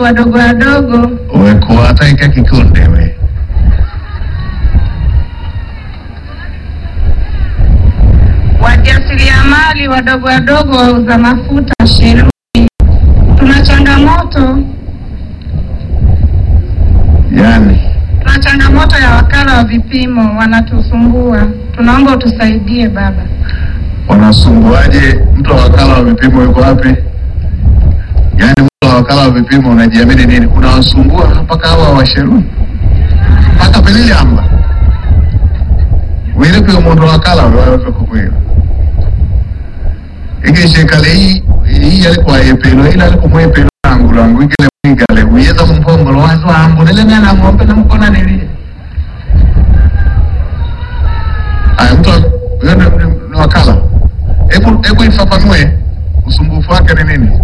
wadogo wadogo wekuwata ike kikundi we wajasiriamali wadogo wadogo wauza mafuta Shelui, tuna changamoto yani tuna changamoto ya wakala wa vipimo wanatusumbua, tunaomba utusaidie baba. wanasumbuaje mtu wa wakala wa vipimo yuko wapi yaani mtu wa wakala wa vipimo unajiamini nini unawasumbua mpaka hawa washeruni mpaka pelili amba wile pia mundu wakala wakukwira igeshekale hii hii alikuwa yepelo ila alikumwepelo langu langu igele mwigale uyeza mumpongolo wazi wangu nile mwana ng'ombe namkona nilie aya mtu wa- huyo ni- ni- ni wakala hebu hebu ifafanue usumbufu wake ni nini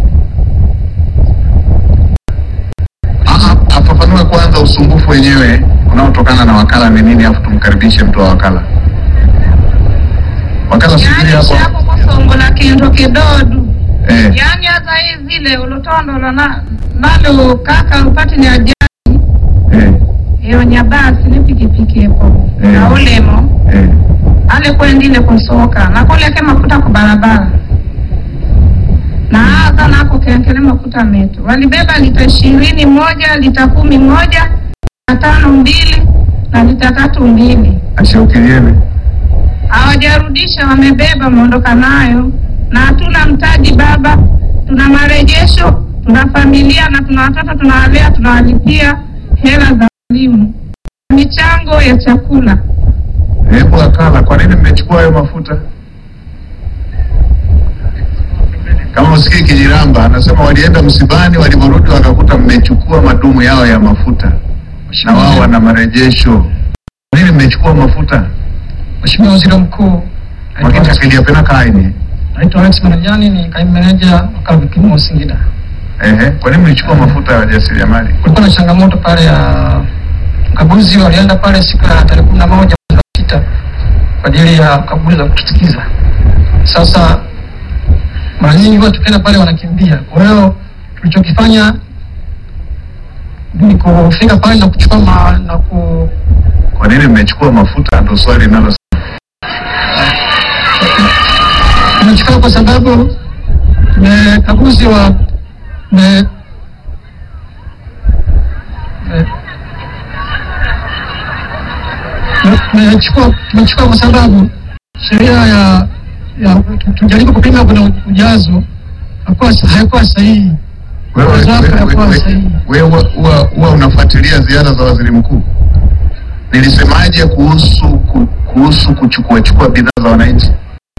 Aha, afafanue kwanza usumbufu wenyewe unaotokana na wakala ni nini afu tumkaribishe mtu wa wakala wakala subiri Yani hapo shako kusongola kintu kidodu eh, yani hata hii zile ulotondola na nalo kaka upati ni ajali eh, iyo nyabasi ni pikipiki epo Eh. na ulemo eh. ale kwendile kusoka nakoleke mafuta ku barabara na aza nako kenkele mafuta metu walibeba lita ishirini moja lita kumi moja lita tano mbili na lita tatu mbili ashaukilieni hawajarudisha wamebeba wameondoka nayo na hatuna mtaji baba tuna marejesho tuna familia na tuna watoto tunawalea tunawalipia hela za elimu michango ya chakula hebu wakala kwa nini mmechukua hayo mafuta kama usikii kijiramba anasema walienda msibani walivyorudi wakakuta mmechukua madumu yao ya mafuta na wao wana marejesho kwa nini mmechukua mafuta Mheshimiwa Waziri Mkuu, wakati akiliapena kaini naitwa Alex Manajani, ni kaimu meneja wakala wa vipimo Singida. ehe kwa nini mlichukua mafuta ya wajasiriamali Kulikuwa na changamoto pale ya ukaguzi, walienda pale siku ya tarehe kumi na moja mwezi wa sita kwa ajili ya ukaguzi za kutusikiza. Sasa mara nyingi huwa tukienda pale wanakimbia, kwa hiyo tulichokifanya ni kufika pale na kuchukua ma, na ku, kwa nini mmechukua mafuta ndo swali linalo tumechukua kwa sababu tumekaguzi wa me, me, tumechukua tumechukua kwa sababu sheria ya ya tujaribu kupima kuna ujazo hakuwa haikuwa sahihi. wewe Ujazo wake wewe- hakuwa wewe- sahihi. wewe huwa huwa unafuatilia ziara za waziri mkuu nilisemaje kuhusu ku- kuhusu kuchukua chukua bidhaa za wananchi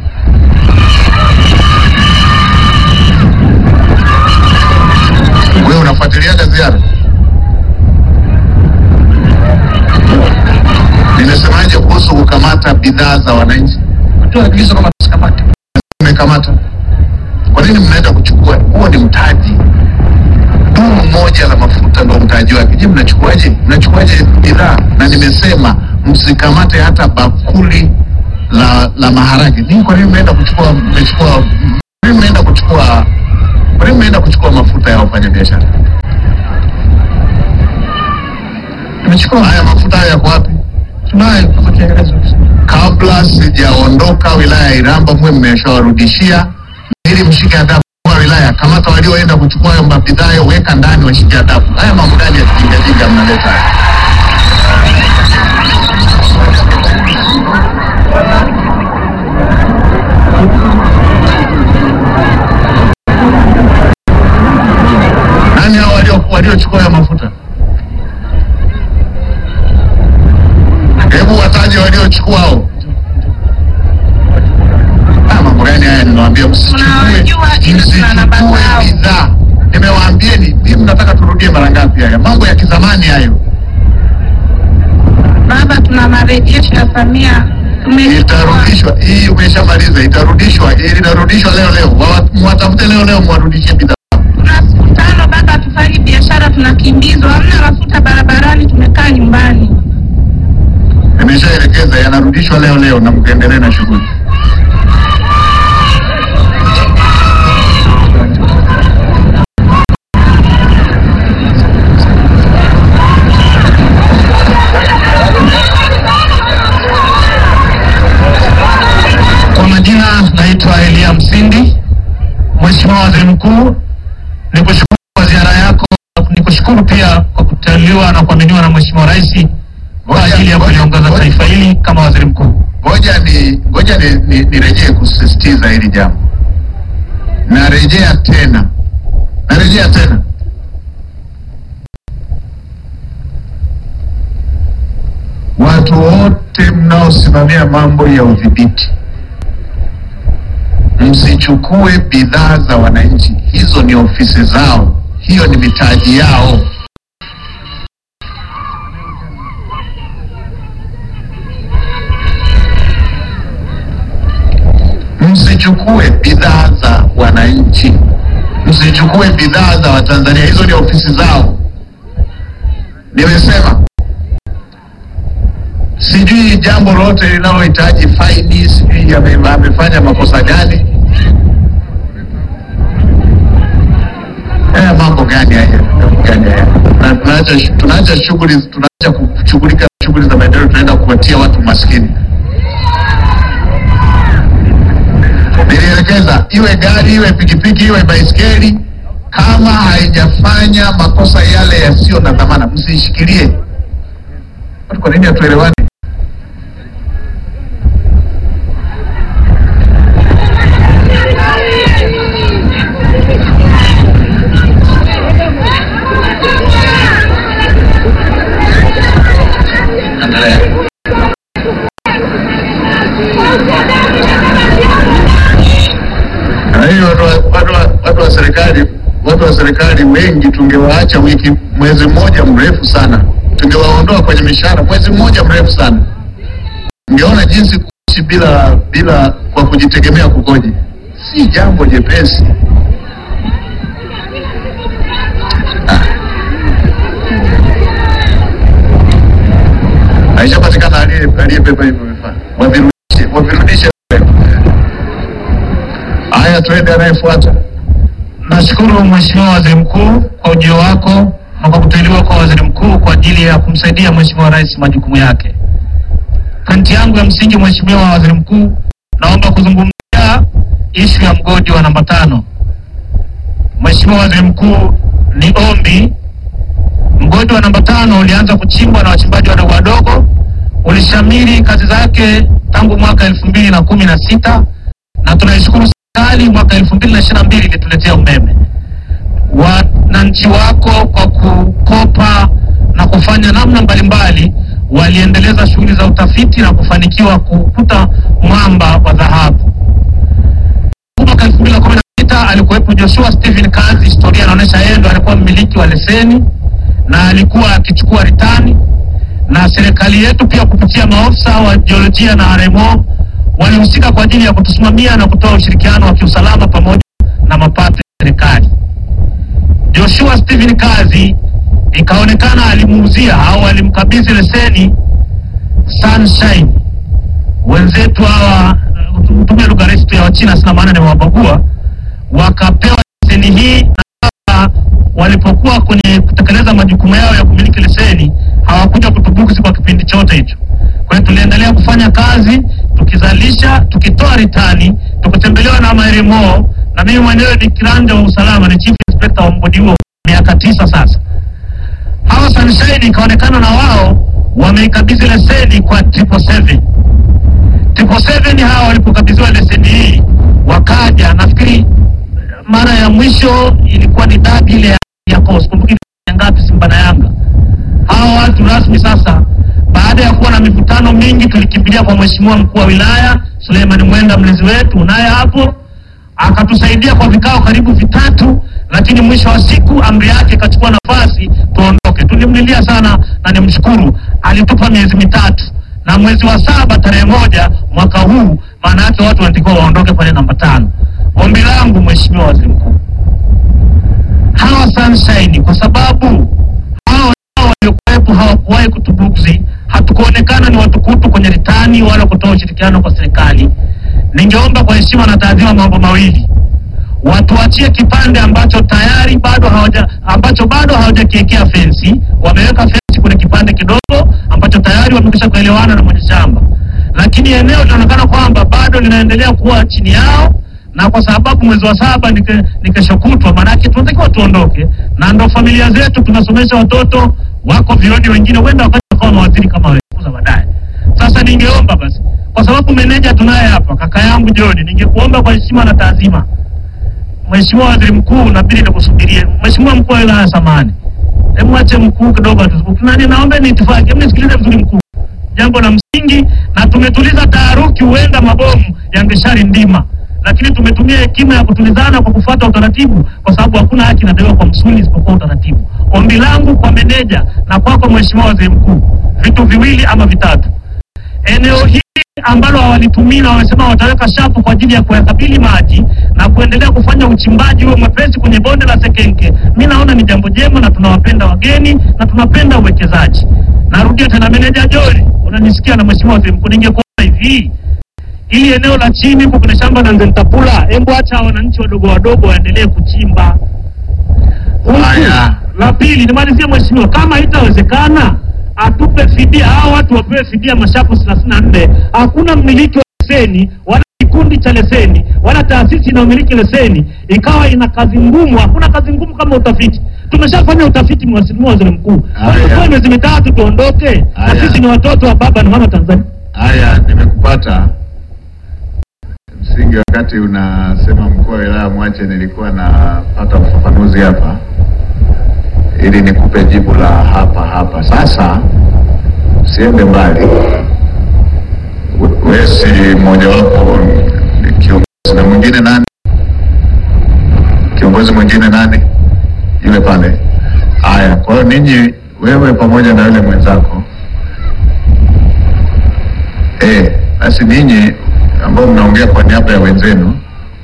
wewe unafuatiliaga ziara nimesemaje kuhusu kukamata bidhaa za wananchi Toa agizo kama tusikamate. mmekamata kwa nini mnaenda kuchukua huo ni mtaji dumu moja la mafuta ndo mtaji wake je mnachukuaje mnachukuaje bidhaa na nimesema msikamate hata bakuli la la maharage nini kwa nini mnaenda kuchukua mmechukua kwa nini mnaenda kuchukua kwa nini mnaenda kuchukua mafuta ya wafanyabiashara Tumechukua haya mafuta haya yako wapi tunayo kama kielelezo. kabla sijaondoka wilaya ya Iramba mwe mmeshawarudishia ili mshike adabu kwa wilaya. Kamata walioenda kuchukua hayo mabidhaa hayo, weka ndani, washike adabu. Haya mambo gani ya kijingajinga mnaleta haya? Nani hao walio- waliochukua hayo mafuta? Hebu wataje waliochukua hao. Ah, mambo gani haya ninawaambia msichukue Tunawajua ila tuna namba msichukue zao. bidhaa. Nimewaambieni, hii mnataka turudie mara ngapi haya? Mambo ya kizamani hayo. baba tuna marejesho ya Samia tumechukua Itarudishwa. Hii umeshamaliza, itarudishwa. Ili itarudishwa leo leo. Wawa- Mwatafute leo leo mwarudishie bidhaa. tuna siku tano baba hatufanyi biashara tunakimbizwa hamna mafuta barabarani tumekaa nyumbani Nimeshaelekeza yanarudishwa leo leo na mkaendelee na shughuli. Waziri Mkuu. Ngoja ni ngoja ni, ni, nirejee kusisitiza hili jambo. Narejea tena, narejea tena, watu wote mnaosimamia mambo ya udhibiti, msichukue bidhaa za wananchi. Hizo ni ofisi zao, hiyo ni mitaji yao. Msichukue bidhaa za wananchi, msichukue bidhaa za Watanzania. Hizo ni ofisi zao. Nimesema sijui jambo lolote linalohitaji faini, sijui ame- amefanya makosa gani. Haya mambo gani haya? Mambo gani haya? Na tunaacha tunaacha shughuli tunaacha kushughulika na shughuli za maendeleo, tunaenda kuwatia watu maskini. Nilielekeza iwe gari iwe pikipiki iwe baiskeli, kama haijafanya makosa yale yasiyo na dhamana, msiishikilie. Watu, Kwa nini hatuelewani? Endelea. Na hiyo watu wa- watu wa- watu wa serikali watu wa serikali wengi tungewaacha wiki mwezi mmoja mrefu sana, tungewaondoa kwenye mishahara mwezi mmoja mrefu sana, ungeona jinsi kuishi bila bila kwa kujitegemea kukoje. Si jambo jepesi. Ah. Haishapatikana aliye- aliyebeba hivyo vifaa, wavirudishe wavirudishe. Haya, tuende anayefuata. Nashukuru Mheshimiwa Waziri Mkuu kwa ujio wako na kwa kuteuliwa kwa Waziri Mkuu kwa ajili ya kumsaidia Mheshimiwa Rais majukumu yake. Pointi yangu ya msingi, Mheshimiwa Waziri Mkuu, naomba kuzungumzia ishu ya mgodi wa namba tano. Mheshimiwa Waziri Mkuu, ni ombi, mgodi wa namba tano ulianza kuchimbwa na wachimbaji wadogo wadogo, ulishamiri kazi zake tangu mwaka elfu mbili na kumi na sita na tunaishukuru serikali mwaka elfu mbili na ishirini na mbili ilituletea umeme. Wananchi wako kwa kukopa na kufanya namna mbalimbali waliendeleza shughuli za utafiti na kufanikiwa kukuta mwamba wa dhahabu. Mwaka elfu mbili na kumi na sita alikuwepo Joshua Stephen Kazi, historia inaonyesha yeye ndo alikuwa mmiliki wa leseni na alikuwa akichukua ritani, na serikali yetu pia kupitia maofisa wa jiolojia na RMO walihusika kwa ajili ya kutusimamia na kutoa ushirikiano wa kiusalama pamoja na mapato ya serikali. Joshua Stephen Kazi ikaonekana alimuuzia au alimkabidhi leseni Sunshine wenzetu hawa, tumia lugha rahisi tu ya Wachina, sina maana nimewabagua, wakapewa leseni hii na sasa walipokuwa kwenye kutekeleza majukumu yao ya kumiliki leseni hawakuja kutubuksi kwa kipindi chote hicho. Kwa hiyo tuliendelea kufanya kazi tukizalisha, tukitoa ritani, tukitembelewa na maremo, na mimi mwenyewe ni kiranja wa usalama, ni chief inspector wa mgodi huo miaka tisa sasa. Hawa Sunshine ikaonekana na wao wameikabidhi leseni kwa triple seven. Triple seven hawa walipokabidhiwa leseni hii wakaja, nafikiri mara ya mwisho ilikuwa ni dabi ile ya, ya Coast. Kumbuki ya ngapi Simba na Yanga. Hawa watu rasmi sasa, baada ya kuwa na mivutano mingi, tulikimbilia kwa mheshimiwa mkuu wa wilaya Suleiman Mwenda, mlezi wetu, naye hapo akatusaidia kwa vikao karibu vitatu, lakini mwisho wa siku amri yake ikachukua nafasi tuondoke. Tulimlilia sana na nimshukuru, alitupa miezi mitatu na mwezi wa saba tarehe moja mwaka huu, maana yake watu wanatakiwa waondoke pale namba tano. Ombi langu Mheshimiwa Waziri Mkuu, hawa Sunshine kwa sababu hawa hawa waliokuwepo hawakuwahi kutubuksi, hatukuonekana ni watukutu kwenye ritani wala kutoa ushirikiano kwa serikali. Ningeomba kwa heshima na taadhima mambo mawili, watuachie kipande ambacho tayari bado hawaja ambacho bado hawajakiwekea fensi. Wameweka fensi kwenye kipande kidogo ambacho tayari wamekwisha kuelewana na mwenye shamba, lakini eneo linaonekana kwamba bado linaendelea kuwa chini yao, na kwa sababu mwezi wa saba ni ke- ni kesho kutwa, maanake tunatakiwa tuondoke, na ndo familia zetu tunasomesha watoto wako vioni, wengine huenda wakaja wakawa mawaziri kama wewe siku za baadaye. Sasa Sasa ningeomba basi, kwa sababu meneja tunaye hapa, kaka yangu John, ningekuomba kwa heshima na taazima, Mheshimiwa Waziri Mkuu, nabidi nikusubirie. Mheshimiwa mkuu wa wilaya samani, hebu ache mkuu kidogo atuzungumze. Nani, naomba ni itifaki, hebu nisikilize vizuri mkuu, jambo la msingi, na tumetuliza taharuki, huenda mabomu yangeshari ndima, lakini tumetumia hekima ya kutulizana kwa kufuata utaratibu, kwa sababu hakuna haki inadaiwa kwa msuli isipokuwa utaratibu. Ombi langu kwa meneja na kwako Mheshimiwa Waziri Mkuu, vitu viwili ama vitatu eneo hili ambalo hawalitumii na wamesema wataweka shapu kwa ajili ya kuyakabili maji na kuendelea kufanya uchimbaji huo mwepesi kwenye bonde la Sekenke, mi naona ni jambo jema na tunawapenda wageni na tunapenda uwekezaji. Narudia tena, meneja Jori, unanisikia na mheshimiwa waziri mkuu, ningekuomba hivi ili eneo la chini huko kwenye shamba la Nzentapula, hebu acha wananchi wadogo wadogo waendelee kuchimba. Huku, Haya. La pili, nimalizie mheshimiwa, kama haitawezekana atupe fidia, hao watu wapewe fidia mashapu thelathini na nne. Hakuna mmiliki wa leseni wala kikundi cha leseni wala taasisi inayomiliki leseni ikawa ina kazi ngumu. Hakuna kazi ngumu kama utafiti. Tumeshafanya utafiti, mheshimiwa waziri mkuu, Haya. tutoe miezi mitatu tuondoke, na Haya. sisi ni watoto wa baba na mama Tanzania. Haya, nimekupata. Msingi, wakati unasema mkuu wa wilaya mwache, nilikuwa napata ufafanuzi hapa ili nikupe jibu la hapa hapa. Sasa usiende mbali, We- wewe si mmojawapo ni kiongozi, na mwingine nani? Kiongozi mwingine nani? Yule pale. Haya, kwa hiyo ninyi, wewe pamoja na yule mwenzako Eh, basi ninyi ambao mnaongea kwa niaba ya wenzenu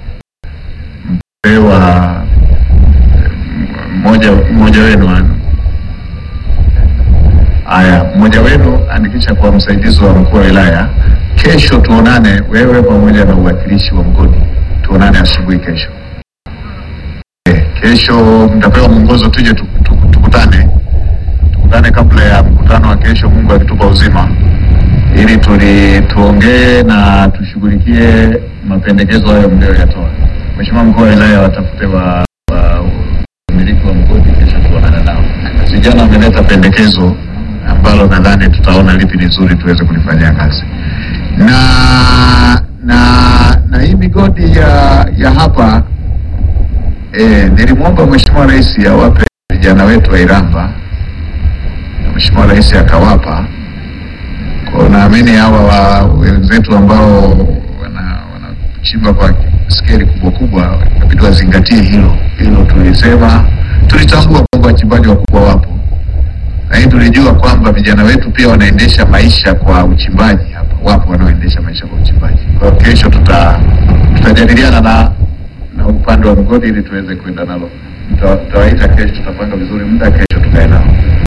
mpewa mmoja mmoja wenu an- haya, mmoja wenu andikisha kwa msaidizi wa mkuu wa wilaya. Kesho tuonane, wewe pamoja na uwakilishi wa mgodi, tuonane asubuhi kesho. Eh, kesho mtapewa mwongozo, tuje tu- tu- tukutane tukutane kabla ya mkutano wa kesho, Mungu akitupa uzima ili tuli tuongee na tushughulikie mapendekezo hayo mliyoyatoa. Mheshimiwa mkuu wa wilaya, watafute wa wa- umiliki wa mgodi, kesho tuonane nao. Vijana wameleta pendekezo ambalo nadhani tutaona lipi ni zuri tuweze kulifanyia kazi na na na hii migodi ya ya hapa eh, nilimwomba Mheshimiwa Rais awape vijana wetu wa Iramba na Mheshimiwa Rais akawapa kwa naamini hawa wa wenzetu ambao wana- wanachimba kwa skeli kubwa kubwa inabidi wazingatie hilo hilo. Tulisema tulitambua kwamba wachimbaji wakubwa wapo, lakini tulijua kwamba vijana wetu pia wanaendesha maisha kwa uchimbaji hapa, wapo wanaoendesha maisha kwa uchimbaji. Kwa hiyo kesho tuta tutajadiliana na na upande wa mgodi ili tuweze kwenda nalo. Tuta- Tutawaita kesho, tutapanga vizuri muda, kesho tukae nao.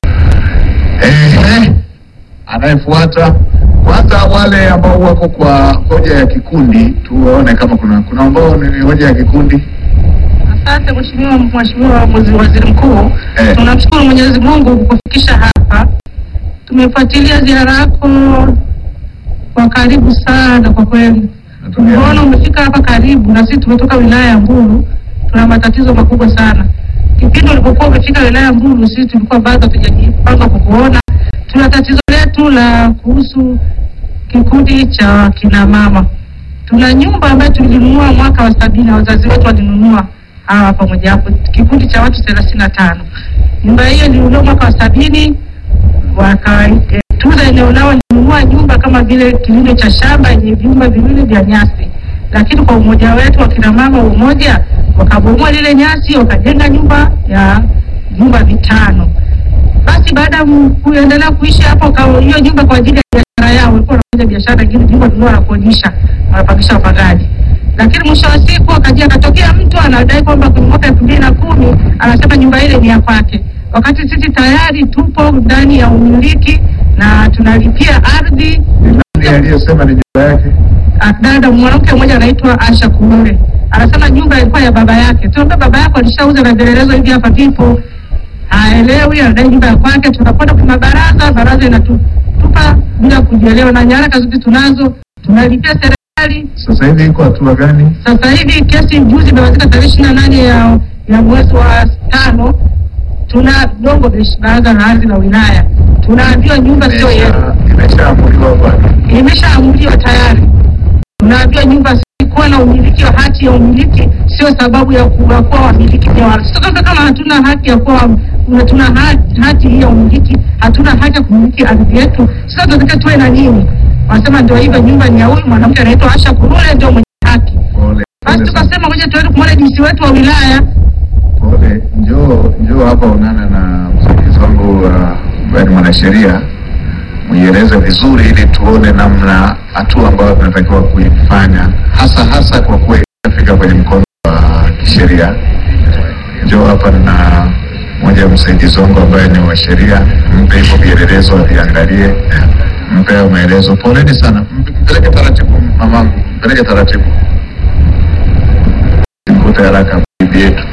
Eh, anayefuata kwanza, wale ambao wako kwa hoja ya kikundi, tuwaone kama kuna kuna ambao ni hoja ya kikundi. Asante mheshimiwa, mheshimiwa Waziri- waziri mkuu, Eh. tunamshukuru Mwenyezi Mungu kukufikisha hapa. Tumefuatilia ziara yako kwa karibu sana kwa kweli. Tumeona umefika hapa karibu, na sisi tumetoka wilaya ya Mbulu, tuna matatizo makubwa sana. Kipindi ulipokuwa umefika wilaya ya Mbulu, sisi tulikuwa bado hatujajipanga kukuona. Tuna tatizo letu la kuhusu kikundi cha kina mama. Tuna nyumba ambayo tulinunua mwaka wa sabini, wazazi wetu walinunua hawa pamoja hapo, kikundi cha watu thelathini na tano. Nyumba hiyo ilinunua mwaka wa sabini, wakatunza eneo lao, walinunua nyumba kama vile kilimo cha shamba yenye vyumba viwili vya nyasi, lakini kwa umoja wetu wa kina mama wa umoja wakabomoa lile nyasi, wakajenga nyumba ya vyumba vitano. Basi baada ya mu- kuendelea kuishi hapo, kwa hiyo nyumba kwa ajili ya biashara yao, walikuwa wanafanya biashara nyingine, nyumba ndio wanakodisha, wanapangisha wapangaji. Lakini mwisho wa siku akaja akatokea mtu anadai kwamba kwenye mwaka elfu mbili na kumi anasema nyumba ile ni ya kwake, wakati sisi tayari tupo ndani ya umiliki na tunalipia ardhi. Ni aliyesema ni nyumba yake. Ah, Dada mwanamke mmoja anaitwa Asha Kuure anasema nyumba ilikuwa ya baba yake. Tunaambia baba yako alishauza na vielelezo hivi hapa vipo, haelewi, anadai nyumba ya kwake. Tunakwenda kwa baraza, baraza inatupa bila kujielewa, na nyaraka zote tunazo, tunalipia serikali. Sasa hivi iko hatua gani? Sasa hivi kesi juzi imemalizika tarehe ishirini na nane ya ya mwezi wa tano, tuna dongo besh- baraza la ardhi la wilaya, tunaambiwa nyumba sio yetu, Imesha- Imeshaamuliwa bwana. imeshaamuliwa tayari. Tunaambiwa nyumba si kuwa na umiliki wa hati ya umiliki sio sababu ya kuwa kuwa wamiliki pia wala. Sasa kama hatuna haki ya kuwa tuna hati, hati hii ya umiliki, hatuna haki ya kumiliki ardhi yetu, sasa tunataka tuwe na nini? Wanasema ndio hivyo, nyumba ni ya huyu mwanamke anaitwa Asha Kurule, ndio mwenye haki. Pole. Basi Pole sana. tukasema ngoja tuende kumwona jinsi wetu wa wilaya Pole. Njoo njoo hapa unana na msaidizi wangu uh, ambaye ni mwanasheria muieleze vizuri ili tuone namna hatua ambayo tunatakiwa kuifanya hasa hasa kwa kuwa itafika kwenye mkondo wa kisheria. Njoo hapa na moja ya msaidizi wangu ambaye ni wa sheria, mpe hivyo vielelezo aviangalie, mpe hayo maelezo. Poleni sana, Mpe- mpeleke taratibu mamangu, mpeleke taratibu, mkute haraka bibi yetu.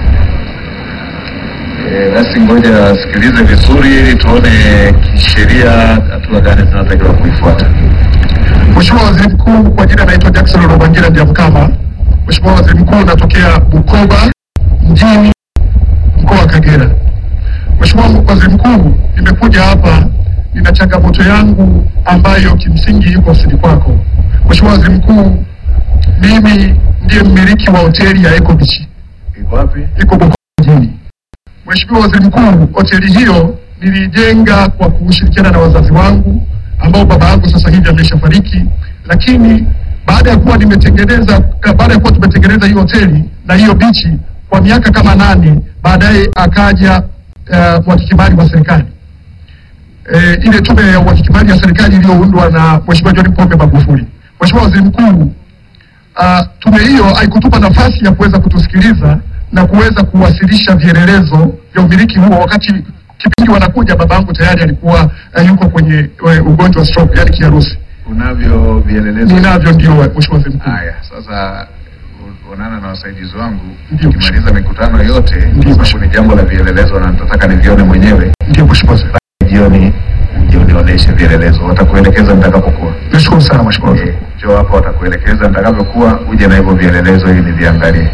Eh, basi ngoja wasikilize vizuri ili tuone kisheria hatua gani zinatakiwa kuifuata. Mheshimiwa Waziri Mkuu, kwa jina naitwa Jackson Rubangira Ndiamkama. Mheshimiwa Waziri Mkuu, natokea Bukoba mjini, mkoa wa Kagera. Mheshimiwa Waziri Mkuu, nimekuja hapa, nina changamoto yangu ambayo kimsingi iko ofisini kwako. Mheshimiwa Waziri Mkuu, mimi ndiye mmiliki wa hoteli ya Eco Beach Iko wapi? iko Bukoba mjini. Mheshimiwa Waziri Mkuu, hoteli hiyo nilijenga kwa kushirikiana na wazazi wangu ambao baba yangu sasa hivi ameshafariki, lakini baada ya kuwa nimetengeneza eh, baada ya kuwa tumetengeneza hiyo hoteli na hiyo bichi kwa miaka kama nane, baadaye akaja uh, mhakiki mali wa serikali eh, ile tume ya uhakiki mali ya serikali iliyoundwa na Mheshimiwa John Pombe Magufuli. Mheshimiwa Waziri Mkuu, uh, tume hiyo haikutupa nafasi ya kuweza kutusikiliza na kuweza kuwasilisha vielelezo vya umiliki huo, wakati kipindi wanakuja baba yangu tayari alikuwa uh, yuko kwenye uh, ugonjwa wa stroke, yani kiharusi. Unavyo vielelezo? Ninavyo ndio, Mheshimiwa Waziri Mkuu. Haya, sasa u- onana na wasaidizi wangu, Ndio. ukimaliza mikutano yote, Ndio. kwa sababu ni jambo la vielelezo na nitataka nivione mwenyewe Ndio Mheshimiwa Waziri. jioni, uje unionyeshe vielelezo, watakuelekeza nitakapokuwa. Nashukuru sana Mheshimiwa Waziri. Eh, Njoo hapa, watakuelekeza nitakavyokuwa, uje na hivyo vielelezo ili niviangalie.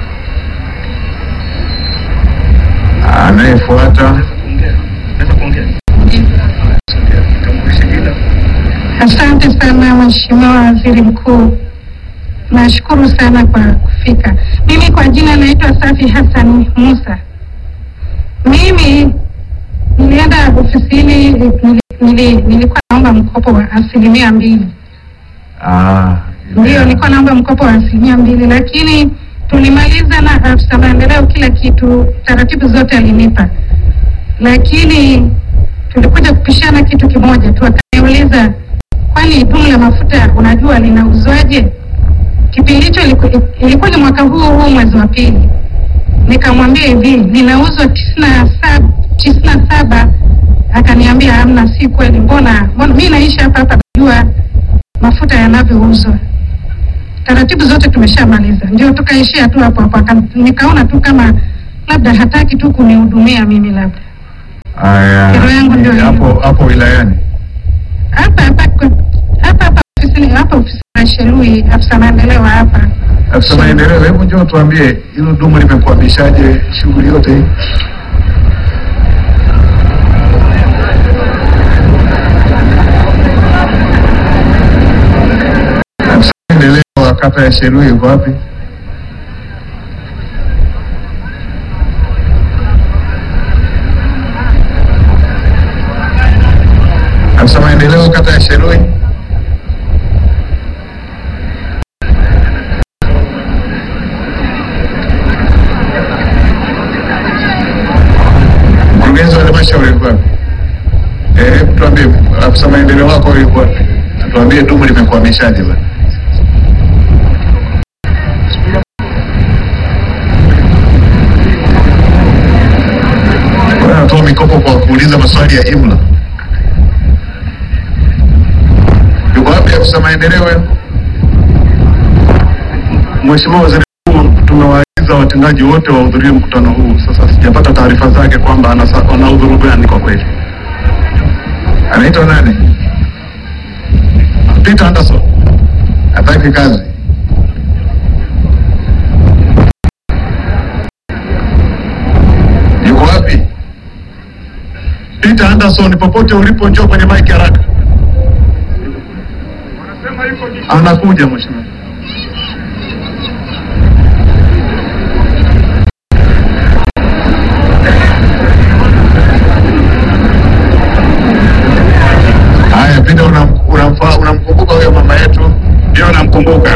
Anayefuata Asante sana Mheshimiwa Waziri Mkuu, nashukuru sana kwa kufika. Mimi kwa jina naitwa Safi Hassan Musa. Mimi nilienda ofisini, nili, nili, nilikuwa naomba mkopo wa asilimia mbili. Ah, Ndio, nilikuwa naomba mkopo wa asilimia mbili, lakini tulimaliza na afisa maendeleo, kila kitu, taratibu zote alinipa, lakini tulikuja kupishana kitu kimoja tu. Akaniuliza, kwani dumu la mafuta unajua linauzwaje? Kipindi hicho iliku- ilikuwa ni mwaka huu huu mwezi wa pili. Nikamwambia hivi, linauzwa tisini na saba tisini na saba. Akaniambia hamna, si kweli. Mbona mbona mi naishi hapa hapa, najua mafuta yanavyouzwa. Taratibu zote tumeshamaliza, ndio tukaishia tu hapo hapo. Aka- Nikaona tu kama labda hataki tu kunihudumia mimi, labda Haya, Kero yangu ndio hiyo. hapo hapo wilayani. hapa hapa kwa- hapa hapa ofisini hapa ofisi ya Shelui, afisa maendeleo hapa. Afisa maendeleo, hebu njoo tuambie hilo dumu limekwamishaje shughuli yote hii? Afisa maendeleo wa kata ya Shelui yuko wapi? Afisa maendeleo kata ya Shelui. Mkurugenzi wa halmashauri yuko wapi? Eh, hebu tuambie afisa maendeleo wako yuko wapi? Tuambie dumu limekwamishaje bwana. Wewe unatoa mikopo kwa kuuliza maswali ya imla. Yuko wapi afisa maendeleo wewe? Mheshimiwa Waziri Mkuu, tumewaagiza watendaji wote wahudhurie mkutano huu. Sasa sijapata taarifa zake kwamba anasa- anahudhuru gani kwa kweli. Anaitwa nani? Peter Anderson. Hataki kazi. Yuko wapi? Anderson, popote ulipo, njoo kwenye mic haraka. Anakuja mheshimiwa. Haya, Pita, unam- unamfa- unamkumbuka huyo mama yetu? Ndio namkumbuka.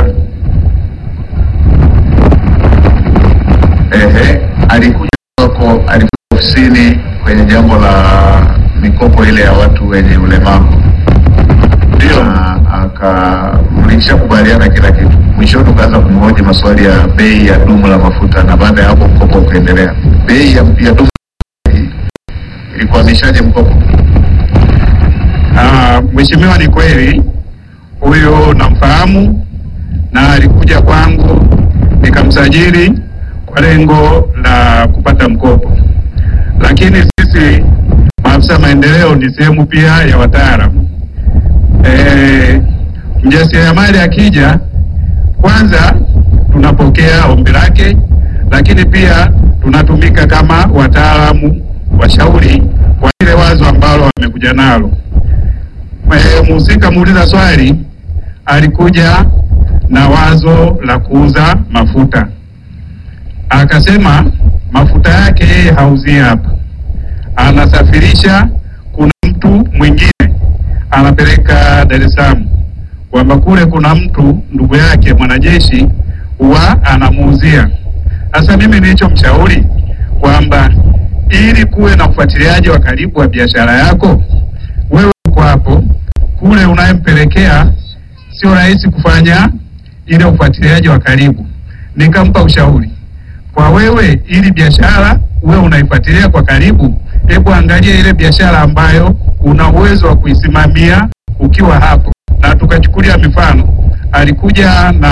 Ehe, alikuja kwako, alikuja ofisini kwenye jambo la mikopo ile ya watu wenye ulemavu, Ndio. Na aka mlishakubaliana kila kitu. Mwishoni ukaanza kumhoji maswali ya bei ya dumu la mafuta, na baada ya hapo mkopo ukaendelea. Bei ya, ya dumu ilikuhamishaje mkopo? Ah, Mheshimiwa, ni kweli huyu namfahamu na alikuja kwangu nikamsajili kwa lengo la kupata mkopo, lakini sisi maafisa maendeleo ni sehemu pia ya wataalamu. E, mjasiriamali akija, kwanza tunapokea ombi lake, lakini pia tunatumika kama wataalamu washauri kwa ile wazo ambalo amekuja nalo. Eh, Mhusika muuliza swali alikuja na wazo la kuuza mafuta, akasema mafuta yake yeye hauzii hapa, anasafirisha. Kuna mtu mwingine anapeleka Dar es Salaam, kwamba kule kuna mtu ndugu yake mwanajeshi huwa anamuuzia. Sasa mimi nilichomshauri kwamba ili kuwe na ufuatiliaji wa karibu wa biashara yako, wewe uko hapo kule unayempelekea sio rahisi kufanya ile ufuatiliaji wa karibu. Nikampa ushauri kwa wewe, ili biashara wewe unaifuatilia kwa karibu, hebu angalia ile biashara ambayo una uwezo wa kuisimamia ukiwa hapo, na tukachukulia mifano. Alikuja na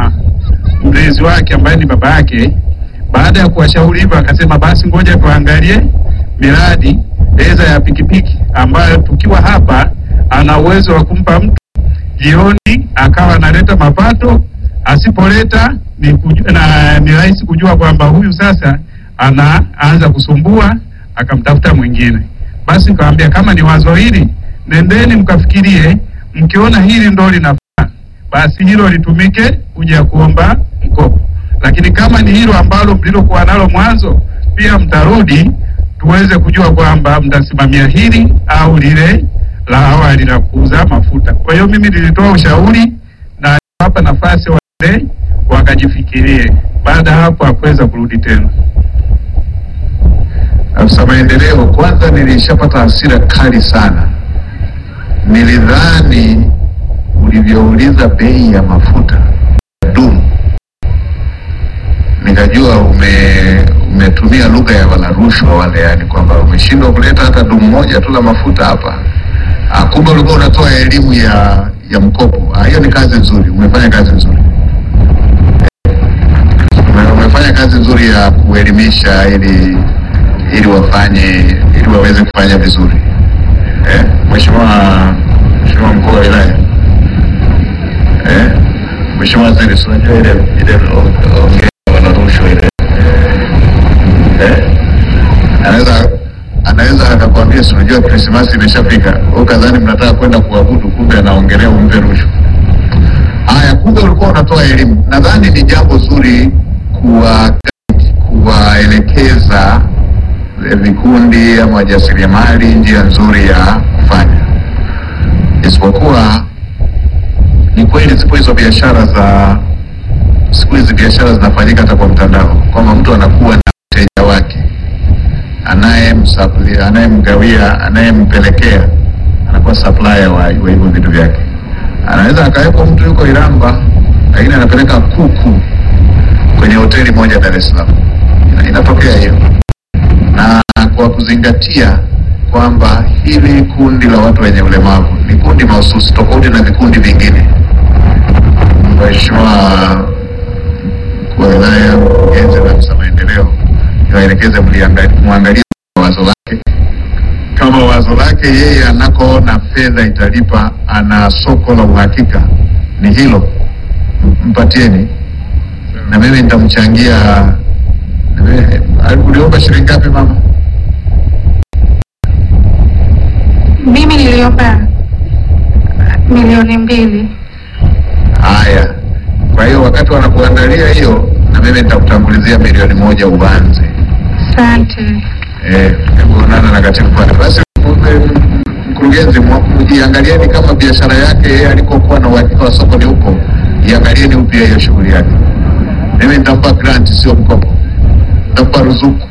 mlezi wake ambaye ni baba yake. Baada ya kuwashauri hivyo, akasema basi ngoja tuangalie miradi eza ya pikipiki ambayo tukiwa hapa ana uwezo wa kumpa mtu jioni akawa analeta mapato, asipoleta ni, kuju, na, ni rahisi kujua kwamba huyu sasa anaanza kusumbua, akamtafuta mwingine. Basi nikamwambia kama ni wazo hili, nendeni mkafikirie, mkiona hili ndo linafaa, basi hilo litumike kuja kuomba mkopo, lakini kama ni hilo ambalo mlilokuwa nalo mwanzo, pia mtarudi tuweze kujua kwamba mtasimamia hili au lile la awali la kuuza mafuta. Kwa hiyo mimi nilitoa ushauri na hapa nafasi wale wakajifikirie. Baada ya hapo hakuweza kurudi tena. Afisa maendeleo, kwanza nilishapata hasira kali sana. Nilidhani ulivyouliza bei ya mafuta ya dumu, nikajua ume umetumia lugha ya wala rushwa wale, yani kwamba umeshindwa kuleta hata dumu moja tu la mafuta hapa. Ah, Kumbe ulikuwa unatoa elimu ya ya mkopo. Ah, Hiyo ni kazi nzuri, umefanya kazi nzuri. Ume- umefanya kazi nzuri ya kuelimisha ili ili wafanye ili waweze kufanya vizuri eh? Mheshimiwa Mheshimiwa mkuu wa wilaya eh? Mheshimiwa Waziri, si unajua ile ile o- ongea wana rushwa ile eh? Anaweza anaweza akakwambia si unajua Krismasi imeshafika, ukadhani mnataka kwenda kuabudu, kumbe anaongelea umpe rushwa. Haya, kumbe ulikuwa unatoa elimu. Nadhani ni jambo zuri kuwa kuwaelekeza eh, vikundi ama wajasiriamali njia nzuri ya kufanya, isipokuwa ni kweli zipo hizo biashara za siku hizi, biashara zinafanyika hata kwa mtandao, kwamba mtu anakuwa na mteja wake anayemsupply- anayemgawia, anayempelekea, anakuwa supplier wa wa hivyo vitu vyake. Anaweza akawepo mtu yuko Iramba, lakini anapeleka kuku kwenye hoteli moja Dar es Salaam. Ina- Inatokea hiyo, na kwa kuzingatia kwamba hili kundi la watu wenye ulemavu ni kundi mahususi tofauti na vikundi vingine. Mheshimiwa mkuu wa wilaya, mkurugenzi na afisa maendeleo, niwaelekeze mliangali- mwangalie wazo lake kama wazo lake yeye anakoona fedha italipa, ana soko la uhakika ni hilo, M- mpatieni na mimi nitamchangia. na mimi- Uliomba shilingi ngapi mama? niliomba milioni mbili. Haya, kwa hiyo wakati wanakuandalia hiyo, na mimi nitakutangulizia milioni moja uanze. Asante. Eh, hebu onana na katibu pale. Basi m- mkurugenzi, mwa- iangalieni kama biashara yake yeye alikokuwa na uhakika wa soko ni huko, iangalieni upya hiyo shughuli yake. Mimi nitampa grant, sio mkopo, nitampa ruzuku.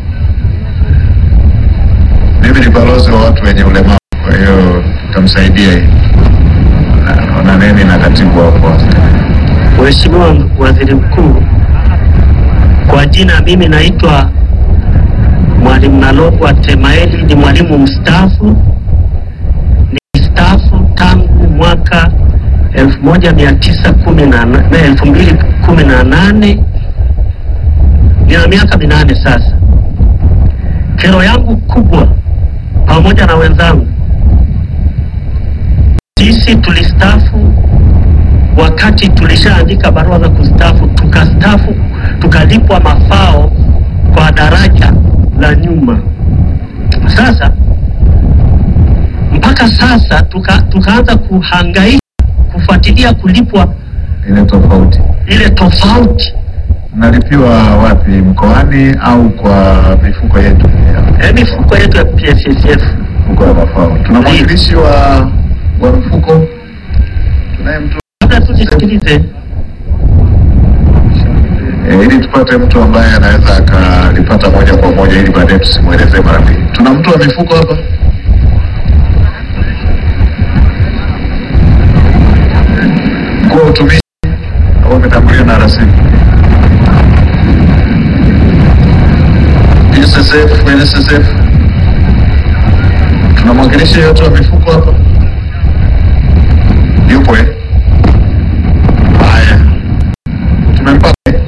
Mimi ni balozi wa watu wenye ulemavu, kwa hiyo nitamsaidia hii. Na- Onaneni na katibu hapo. Mheshimiwa Waziri Mkuu, kwa jina mimi naitwa Mwalimu Nalokwa Temaeli, ni mwalimu mstaafu. Nilistaafu tangu mwaka 2018 nina miaka minane sasa. Kero yangu kubwa pamoja na wenzangu, sisi tulistaafu wakati tulishaandika barua za kustaafu, tukastaafu tukalipwa mafao kwa daraja la nyuma. Sasa mpaka sasa tuka, tukaanza kuhangaika kufuatilia kulipwa Ile tofauti ile tofauti. nalipiwa wapi, mkoani au kwa mifuko yetu? Eh, mifuko yetu ya PSSF. Mfuko wa mafao. Tuna mwakilishi wa wa mfuko, tunaye mtu Labda tujisikilize. e, ili tupate mtu ambaye anaweza akalipata moja kwa moja, ili baadaye tusimwelezee mara mbili. Tuna mtu wa mifuko hapa? Mkuu wa utumishi au umetangulia na rasimu? NSSF, NSSF. Tuna mwakilishi yote wa mifuko hapa? Yupo eh? Haya, tumempata. eh?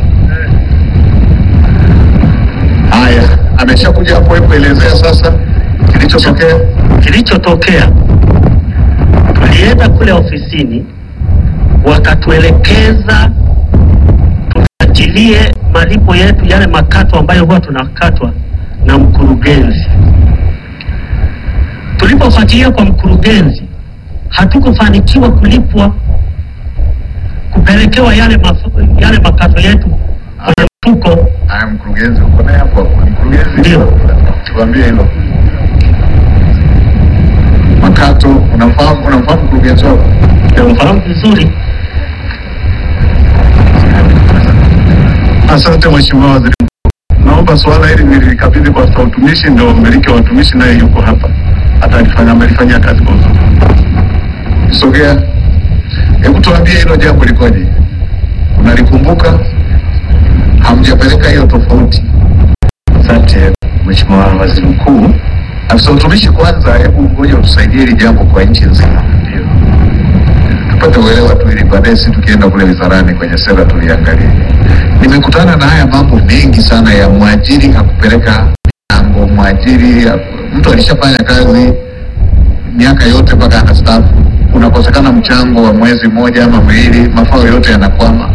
Haya, ameshakuja hapo. Hebu elezea sasa kilichotokea. Kilichotokea, tulienda kule ofisini, wakatuelekeza tufuatilie malipo yetu, yale makato ambayo huwa tunakatwa na mkurugenzi. Tulipofuatilia kwa mkurugenzi, hatukufanikiwa kulipwa, kupelekewa yale, mafu, yale makato yetu kwenye mfuko. Haya, mkurugenzi uko naye hapo hapo. Mkurugenzi, Ndio. tuambie hilo makato. Unamfahamu, unamfahamu mkurugenzi wako? Namfahamu vizuri. Asante Mheshimiwa Waziri Mkuu. Naomba suala hili nilikabidhi kwa afisa utumishi, ndio mmiliki wa utumishi naye yuko hapa, hata alifanya amelifanyia kazi kwa uzuri. Sogea, hebu tuambie hilo jambo likoje? Unalikumbuka? Hamjapeleka hiyo tofauti? Asante Mheshimiwa Waziri Mkuu. Afisa utumishi, kwanza hebu ngoja utusaidie hili jambo kwa nchi nzima, Ndio. tupate uelewa tu, ili baadaye si tukienda kule wizarani kwenye sera tuliangalia. Nimekutana na haya mambo mengi sana ya mwajiri hakupeleka michango, mwajiri haku- mtu alishafanya kazi miaka yote mpaka anastaafu, unakosekana mchango wa mwezi mmoja ama miwili, mafao yote yanakwama.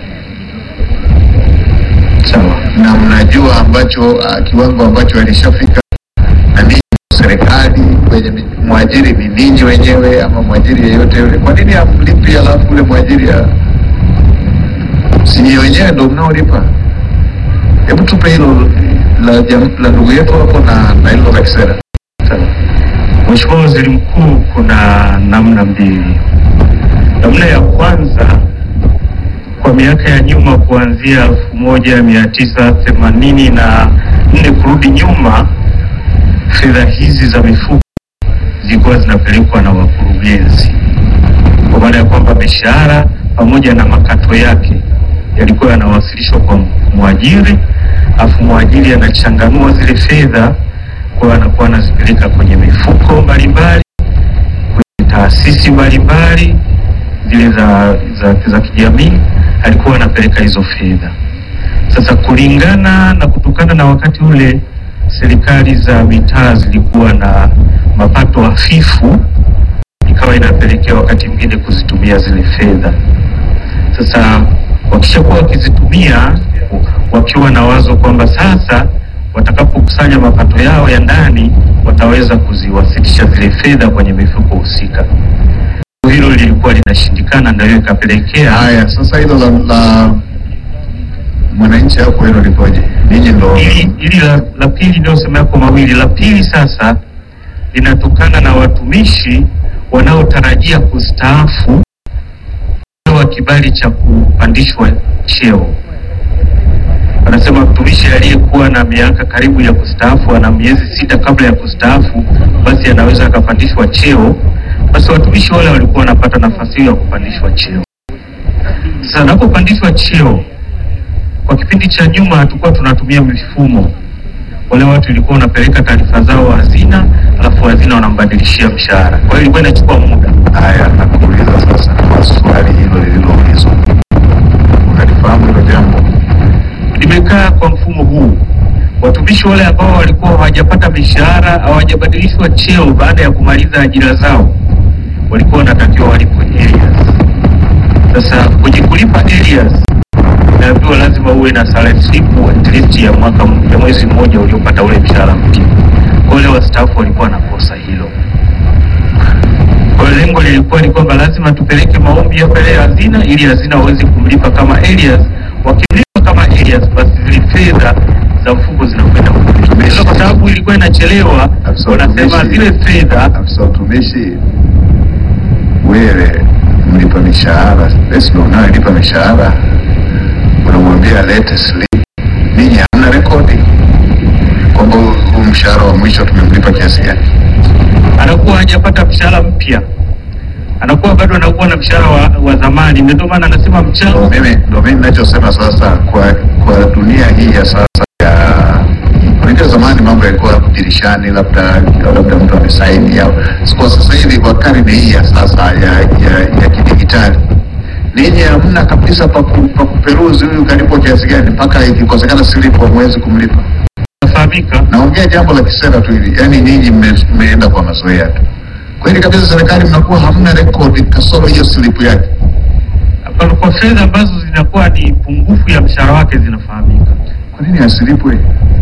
Sawa. na mnajua ambacho uh, kiwango ambacho alishafika na ninyi serikali kwenye mi- mwajiri ni ninyi wenyewe ama mwajiri yeyote yule. Kwa nini amlipi alafu ule mwajiri ya si nyinyi wenyewe ndo mnaolipa? Hebu tupe hilo la, jam- la ndugu yetu hapo na, na hilo la kisera. Sawa. Mheshimiwa Waziri Mkuu, kuna namna mbili. Namna ya kwanza kwa miaka ya nyuma kuanzia elfu moja mia tisa themanini na nne kurudi nyuma, fedha hizi za mifuko zilikuwa zinapelekwa na wakurugenzi, kwa maana ya kwamba mishahara pamoja na makato yake yalikuwa yanawasilishwa kwa mwajiri, afu mwajiri anachanganua zile fedha kwa anakuwa anazipeleka kwenye mifuko mbalimbali, kwenye taasisi mbalimbali zile za, za, za kijamii, alikuwa anapeleka hizo fedha. Sasa kulingana na kutokana na wakati ule serikali za mitaa zilikuwa na mapato hafifu, ikawa inapelekea wakati mwingine kuzitumia zile fedha. Sasa wakishakuwa wakizitumia wakiwa na wazo kwamba sasa watakapokusanya mapato yao ya ndani wataweza kuziwasilisha zile fedha kwenye mifuko husika. Hilo lilikuwa linashindikana, ndio ikapelekea Haya, sasa hilo la, la mwananchi hapo hilo lipoje? Ninyi ndo Hili hili la, la pili niliyosema yako mawili, la pili sasa linatokana na watumishi wanaotarajia kustaafu wa kibali cha kupandishwa cheo. Wanasema mtumishi aliyekuwa na miaka karibu ya kustaafu, ana miezi sita kabla ya kustaafu, basi anaweza akapandishwa cheo. Basi watumishi wale walikuwa wanapata nafasi hiyo ya kupandishwa cheo. Sasa anapopandishwa cheo kwa kipindi cha nyuma hatukuwa tunatumia mifumo. Wale watu ilikuwa wanapeleka taarifa zao hazina, alafu hazina wanambadilishia mshahara. Kwa hiyo ilikuwa inachukua muda. haya, nakuuliza sasa kwa swali hilo lililoulizwa, unalifahamu hilo jambo? Limekaa kwa mfumo huu, watumishi wale ambao walikuwa hawajapata mishahara, hawajabadilishwa cheo baada ya kumaliza ajira zao, walikuwa wanatakiwa walipwe arrears. Sasa kwenye kulipa arrears naambiwa lazima uwe na salary slip at least ya mwaka m- ya mwezi mmoja uliopata ule mshahara mpya. Kwa wale wastaafu walikuwa wanakosa hilo. Kwa hiyo lengo lilikuwa ni kwamba lazima tupeleke maombi ya pale hazina ili hazina waweze kumlipa kama arrears. Wakimlipa kama arrears, basi zile fedha za mfuko zinakwenda kwa Sasa kwa sababu ilikuwa inachelewa, Afisa wanasema utumishi- zile fedha afisa utumishi, wewe mlipa mishahara, basi ndo unayelipa mishahara, unamwambia lete slip. Ninyi hamna rekodi kwamba huu huu mshahara wa mwisho tumemlipa kiasi gani? anakuwa hajapata mshahara mpya, anakuwa bado anakuwa na mshahara wa, wa zamani. Ndio maana anasema Ndo mchango mimi ndo mimi ninachosema sasa, kwa kwa dunia hii ya sasa ya unajua, zamani mambo yalikuwa hapo dirishani, labda labda mtu amesaini au kwa sasa hivi, kwa karne hii ya sasa ya ya, ya kidigitali, ninyi hamna kabisa pa ku- pa kuperuzi huyu kalipwa kiasi gani, mpaka ikikosekana silipu hamwezi kumlipa. inafahamika. Naongea jambo la kisera tu hili, yaani nyinyi mme- mmeenda kwa mazoea tu. Kweli kabisa, serikali mnakuwa hamna rekodi kasoro hiyo silipu yake. Hapana, Kwa fedha ambazo zinakuwa ni pungufu ya mshahara wake zinafahamika. Kwa nini asilipwe?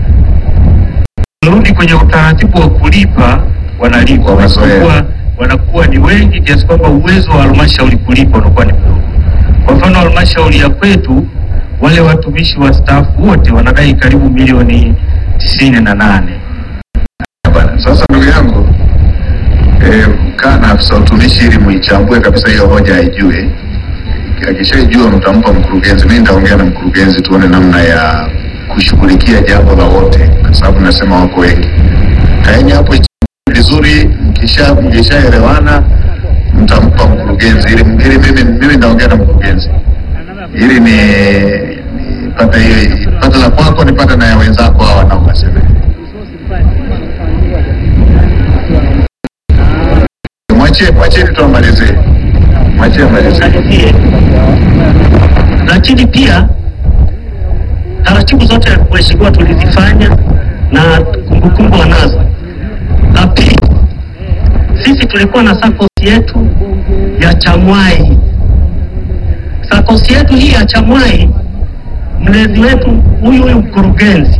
Rudi kwenye utaratibu wa kulipa, wanalipa Kwa mazoea. Wanakuwa- wanakuwa ni wengi kiasi kwamba uwezo wa halmashauri kulipa unakuwa ni mdogo. Kwa mfano halmashauri ya kwetu wale watumishi wa staafu wote wanadai karibu milioni tisini na nane. Bana, sasa ndugu yangu eh, kaa na afisa utumishi ili muichambue kabisa hiyo hoja aijue. Akishaijua mtampa mkurugenzi, mimi nitaongea na mkurugenzi tuone namna ya kushughulikia jambo la wote, kwa sababu nasema wako wengi. Kaeni hapo ichambue vizuri, mkisha mkishaelewana mtampa mkurugenzi ili, ili mimi mimi nitaongea na mkurugenzi ili ni nipate hiyo pate la kwako nipate na ya wenzako hao wanaowasemea. Mwachie, mwachie tu amalizie. Mwachie amalizie. Malizie. Lakini pia taratibu zote mheshimiwa tulizifanya na kumbukumbu wanazo. La pili, sisi tulikuwa na SACCOS yetu ya Chamwai. SACCOS yetu hii ya Chamwai, mlezi wetu huyu huyu mkurugenzi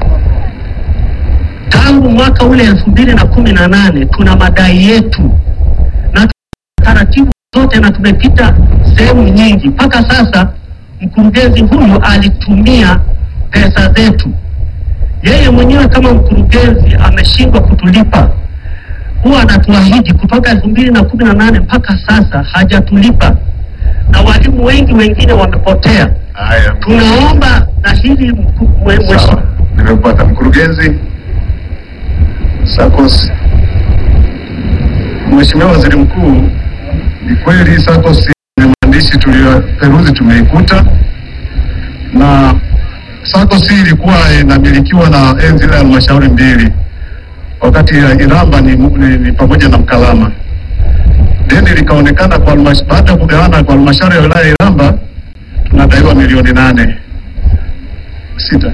tangu mwaka ule elfu mbili na kumi na nane tuna madai yetu na taratibu zote na tumepita sehemu nyingi. Mpaka sasa mkurugenzi huyu alitumia pesa zetu, yeye mwenyewe kama mkurugenzi ameshindwa kutulipa. Huwa anatuahidi kutoka elfu mbili na kumi na nane mpaka sasa hajatulipa, na walimu wengi wengine wamepotea. Haya, Tunaomba na hili mku- mwe- mweshi- sawa. Nimepata mkurugenzi SACCOS. Mheshimiwa Waziri Mkuu, ni kweli SACCOS ya maandishi tuliyoperuzi tumeikuta, na SACCOS hii ilikuwa inamilikiwa na enzi ile halmashauri mbili, wakati ya Iramba ni, ni, ni pamoja na Mkalama. Deni likaonekana kwa halmash- baada ya kugawana kwa halmashauri ya wilaya ya Iramba tunadaiwa milioni nane sita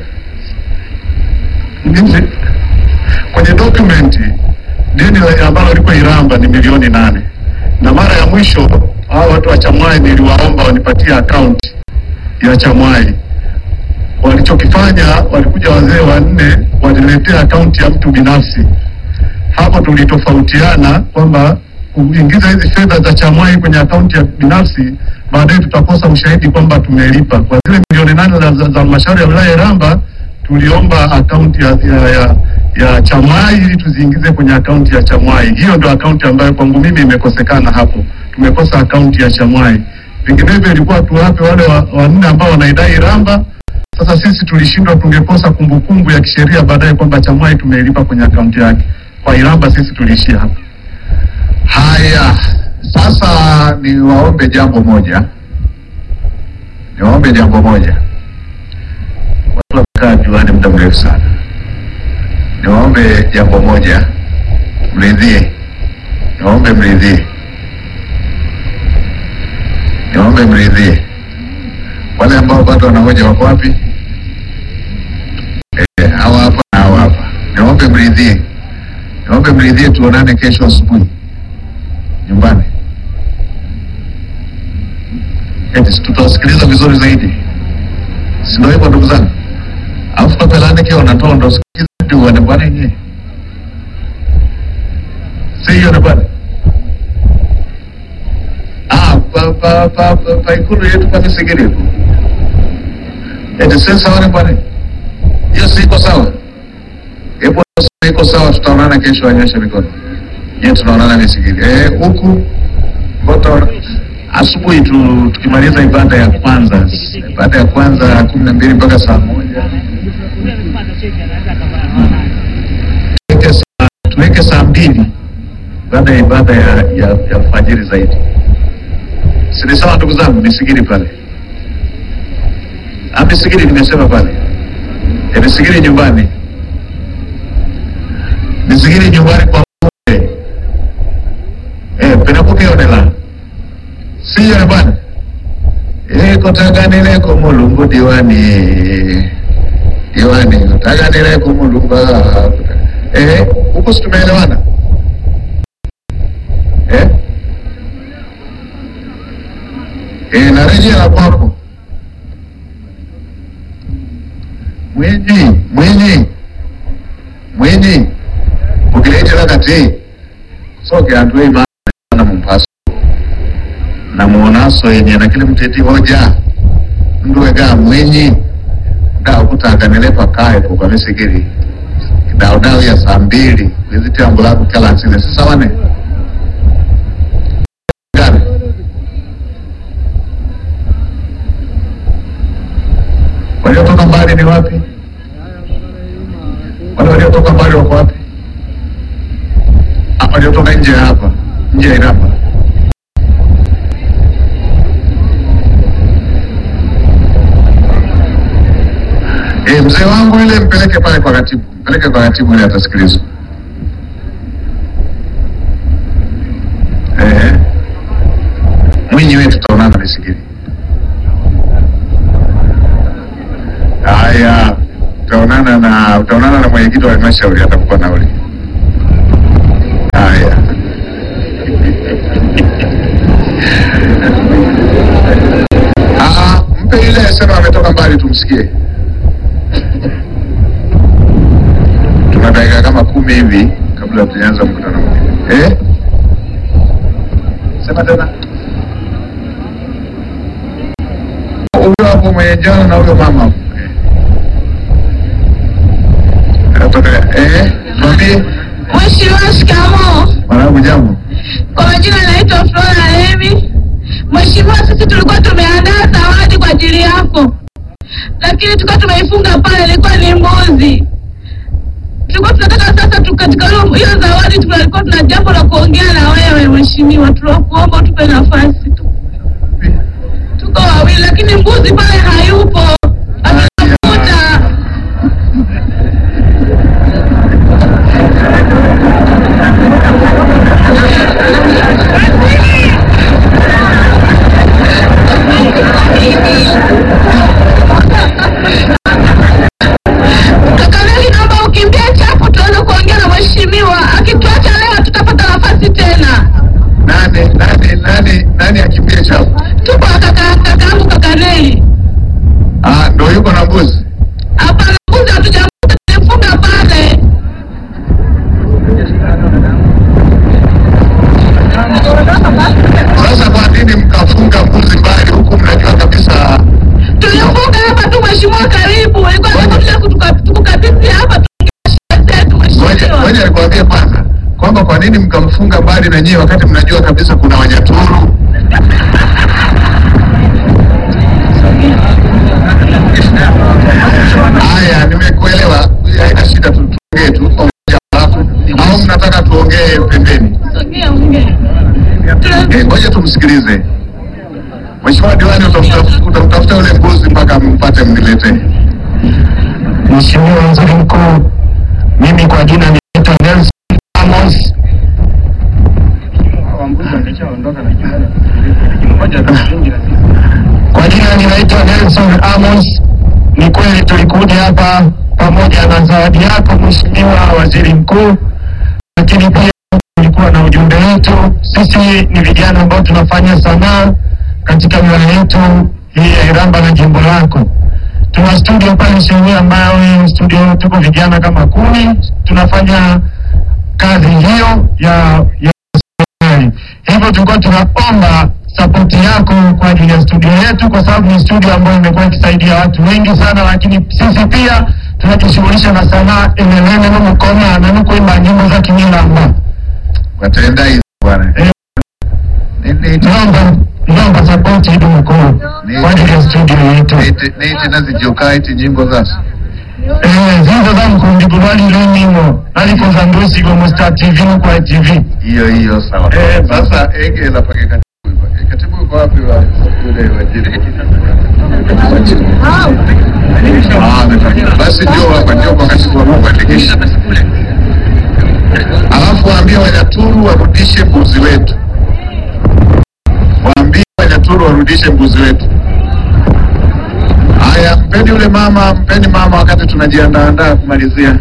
Nje- kwenye dokumenti deni la- ambalo liko Iramba ni milioni nane na mara ya mwisho hao watu wa Chamwai niliwaomba wanipatie akaunti ya Chamwai walichokifanya walikuja wazee wanne waliletea akaunti ya mtu binafsi. Hapo tulitofautiana kwamba kuingiza hizi fedha za Chamwai kwenye akaunti ya binafsi, baadaye tutakosa ushahidi kwamba tumelipa. Kwa zile milioni nane za za- za halmashauri ya wilaya ya Iramba tuliomba akaunti ya, ya, ya, ya Chamwai ili tuziingize kwenye akaunti ya Chamwai. Hiyo ndio akaunti ambayo kwangu mimi imekosekana hapo, tumekosa akaunti ya Chamwai. Vinginevyo ilikuwa tuwape wale wa- wanne ambao wanaidai Iramba. Sasa sisi tulishindwa, tungekosa kumbukumbu ya kisheria baadaye kwamba Chamwai tumeilipa kwenye akaunti yake. Kwa Iramba sisi tuliishia hapo. Haya, sasa niwaombe jambo moja, niwaombe jambo moja. Watu wamekaa juani muda mrefu sana. Niwaombe jambo moja, mridhie. Niwaombe mridhie, niwaombe mridhie. Wale ambao bado wanahoja wako wapi? Eh, hawa hapa na hawa hapa. Niwaombe mridhie, niwaombe mridhie, tuonane kesho asubuhi nyumbani. Eti si tutawasikiliza vizuri zaidi, si ndio hivyo ndugu zangu? Alafu papelani kia unatoa ndo sikiza ndio wane bwana yenyewe, si hiyo na bwana ah, pa pa pa pa, pa ikulu yetu pa Misigiri huko. Eti si sawa na bwana, hiyo si iko sawa? Hebu iko sawa, tutaonana kesho, anyoshe mikono. Je, tunaonana Misigiri eh, huku Mboto asubuhi tu, tukimaliza ibada ya kwanza, ibada ya kwanza kumi na mbili mpaka saa moja tuweke saa, tuweke saa mbili baada ya ibada ya, ya, ya alfajiri zaidi. Si ni sawa ndugu zangu? Misigiri pale, ah, Misigiri nimesema pale, eh, Misigiri nyumbani, Misigiri nyumbani kwa mbunge eh, penakukionela siyo bwana eh, kotaganileko mulungu diwani diwani kotaganileko mulungu ah, eh, huku si tumeelewana eh? Eh, narejea kwako mwinyi mwinyi mwinyi ukileetera kati soke antue imana mumpaso na muonaso yenye na kile mteti hoja nduwega mwenyi dao kutaganile pakae po kwamisigiri dao dao ya saa mbili wizitambo lako kalansile sisawane gane waliotoka mbali ni wapi wale waliotoka mbali wako wapi Ah, waliotoka nje ya hapa nje ya Iramba E, mzee wangu yule mpeleke pale kwa katibu, mpeleke kwa katibu ile atasikilizwa. Eh, Mwinyi wetu tutaonana Misigiri. Haya, utaonana na utaonana na mwenyekiti wa halmashauri atakupa nauli. Haya. Ah, mpe ile sema ametoka mbali tumsikie. Tuna dakika kama kumi hivi kabla tujaanza mkutano mwingine. Eh? Sema tena. Huyo hapo mwenye jana na huyo mama. hapo. Eh. Anatoka eh, mwambie Mheshimiwa, shikamoo. mwanangu jambo. Kwa majina naitwa Flora Hemi. Mheshimiwa, sisi tulikuwa tumeandaa zawadi kwa ajili yako, lakini tulikuwa tumeifunga pale, ilikuwa ni mbuzi. Tulikuwa tunataka sasa tu- katika hiyo hiyo zawadi tulikuwa tuna jambo la kuongea na wewe mheshimiwa, tunakuomba utupe nafasi tu. Tuko wawili, lakini mbuzi pale hayupo, ametafuta. Kakaneli, naomba ukimbie chapo tuanze kuongea na mheshimiwa. Akituacha leo tutapata nafasi tena. Nani nani nani nani aki nini mkamfunga mbali na nyie wakati mnajua kabisa kuna Wanyaturu? Haya, nimekuelewa. Haina shida, tu- tuongee tu pamoja, alafu au mnataka tuongee pembeni? Eh, Ngoja tumsikilize Mheshimiwa Diwani, utamtafuta utamtafuta yule mbuzi mpaka mpate mniletee. Mheshimiwa Waziri Mkuu, mimi kwa jina naitwa Nelson Amos. Kwa jina ninaitwa Nelson Amos. Ni kweli tulikuja hapa pamoja na zawadi yako Mheshimiwa Waziri Mkuu, lakini pia tulikuwa na ujumbe wetu. Sisi ni vijana ambao tunafanya sanaa katika wilaya yetu hii ya Iramba na jimbo lako tuna studio pale Shewe ambayo studio tuko vijana kama kumi tunafanya kazi hiyo ya ya serikali. Hivyo tulikuwa tunaomba sapoti yako kwa ajili ya studio yetu, kwa sababu ni studio ambayo imekuwa ikisaidia watu wengi sana, lakini sisi pia tunajishughulisha na sanaa enelene nomukoma na nukuimba nyimbo za kimilamba. Watenda hizi bwana. Eh. Ni- ni- Naomba naomba sapoti hidu mkuu kwa ajili ya studio yetu. Nite nite nazijoka iti nyimbo zasi. Eh, zizo za mkundigulwali lunimo nalikoza ndusigo musta tv kwa tv Hiyo hiyo sawa. Eh, Sasa egela pake katibu. Katibu yuko wapi wa yule wajiri? Ah, amefanya. Basi ndio hapa ndio kwa katibu wa kuandikisha. Alafu waambie Wanyaturu warudishe mbuzi wetu. Waambie Wanyaturu warudishe mbuzi wetu. Haya, mpeni yule mama, mpeni mama wakati tunajiandaa kumalizia.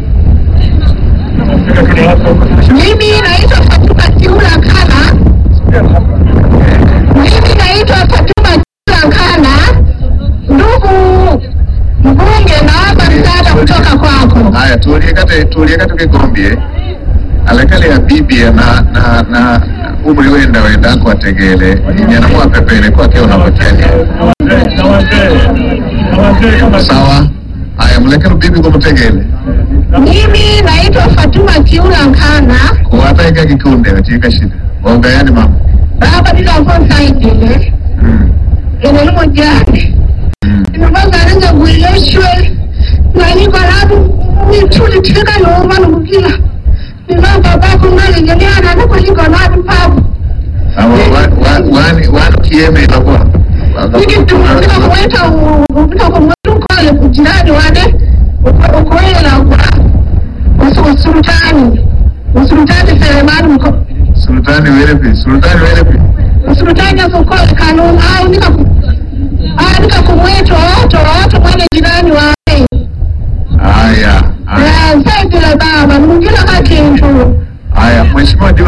Mimi naitwa Fatuma Kiula Nkana. Mimi naitwa Fatuma Kiula Nkana. Ndugu mbunge, naomba msaada kutoka kwako. Haya, tuliekate tuliekate kigombye alekale ya bibi na na na umri wenda wenda ko ategele nyanamwa pepele kwake unapokeni sawa haya mlekele bibi kumutegele Mimi naitwa Fatuma Kiula Nkana. kuwataika kikunde katika shida waungayani mama Baba ndikakonsaidile mm. ene nimujane mm. nimbangalenza gwiyeshwe nanyiko labu nituliteka noma nukukila ninamba bako nalengeliana nikuliko labu pabu Awa, wa- wa- wani wani kieme ilakwa nikitumika kumweta upita kumweta ukole kujirani wane ukoyela kwa usultani usultani selemani mko sultani welepi sultani welepi usultani asukole kanuni au nika au nika kumweta wote wote mwane jirani wane haya haya saidile baba nimungila kakintu haya mheshimiwa diwani